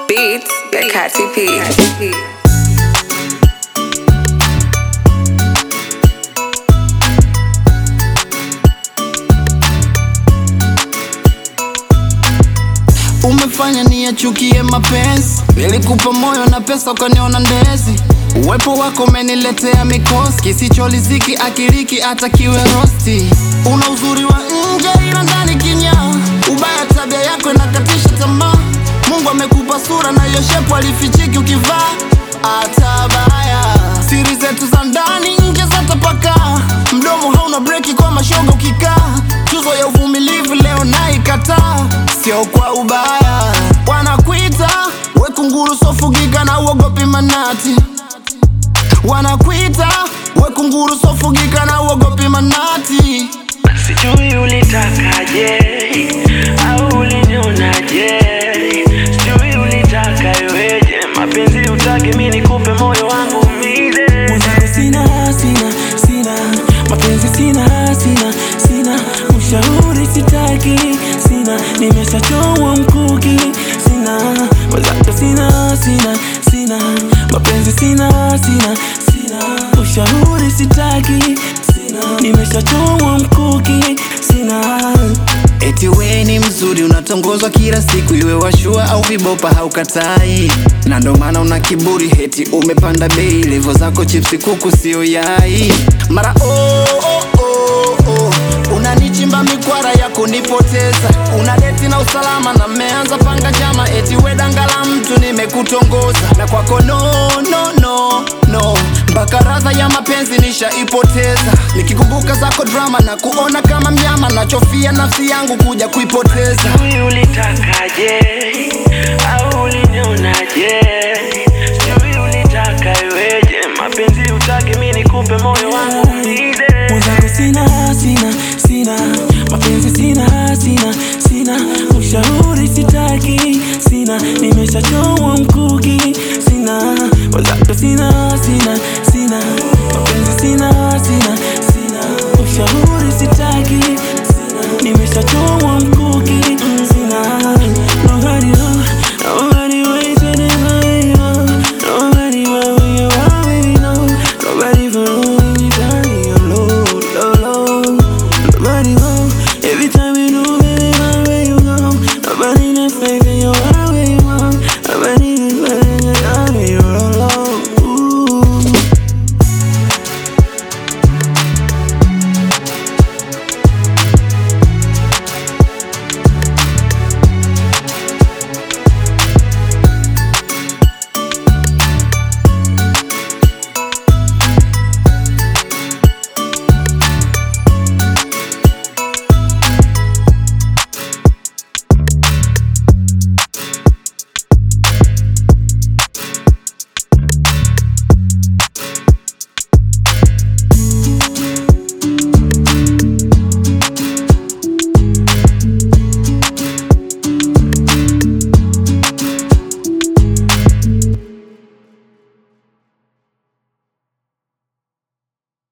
Beats by Catty P. Umefanya niyachukie mapenzi, nilikupa moyo na pesa ukaniona ndezi. Uwepo wako umeniletea mikosi, kisicholiziki akiliki hata kiwe rosti. Una uzuri wa nje ila ndani kinya, ubaya tabia yako inakatisha tamaa. Mungu amekupa sura na hiyo shepu alifichiki ukivaa hata baya. Siri zetu za ndani nje zatapakaa, mdomo hauna breki kwa mashoga ukikaa. Tuzo ya uvumilivu leo naikataa, sio kwa ubaya. Wanakuita we kunguru sofugika na uogopi manati, wanakuita we kunguru sofugika na uogopi manati. Sijui ulitakaje au ulinionaje, sijui ulitaka iweje, mapenzi utake mi nikupe moyo wangu umize. mwenzako sina sina sina mapenzi sina sina sina ushauri sitaki sina nimeshachomwa mkuki sina mwenzako sina sina sina mapenzi sina sina sina ushauri sitaki sina nimeshachomwa mkuki sina Eti we ni mzuri unatongozwa kila siku, iwe washua au vibopa haukatai, na ndo maana una kiburi, heti umepanda bei, levo zako chipsi kuku sio yai. Mara oh, oh, oh, oh. Unanichimba mikwara ya kunipoteza, unadeti na usalama na mmeanza panga jama, eti we danga la mtu nimekutongoza, na kwako no, no, no, no mpaka radha ya mapenzi nishaipoteza, nikikumbuka zako drama na kuona kama mnyama, nachofia nafsi yangu kuja kuipoteza. Sijui ulitakaje au ulinionaje, sijui ulitaka iweje, mapenzi utake mi nikupe moyo wangu umize. mwenzako sina sina sina mapenzi sina sina sina ushauri sitaki sina nimeshachomwa mkuki sina mwenzako sina sina sina mapenzi sina sina sina ushauri sitaki sina nimeshachomwa mkuki sina nobody know nobody waiting in my nobody where you are baby no nobody for me darling I'm low low low nobody know every time you know baby my way you go nobody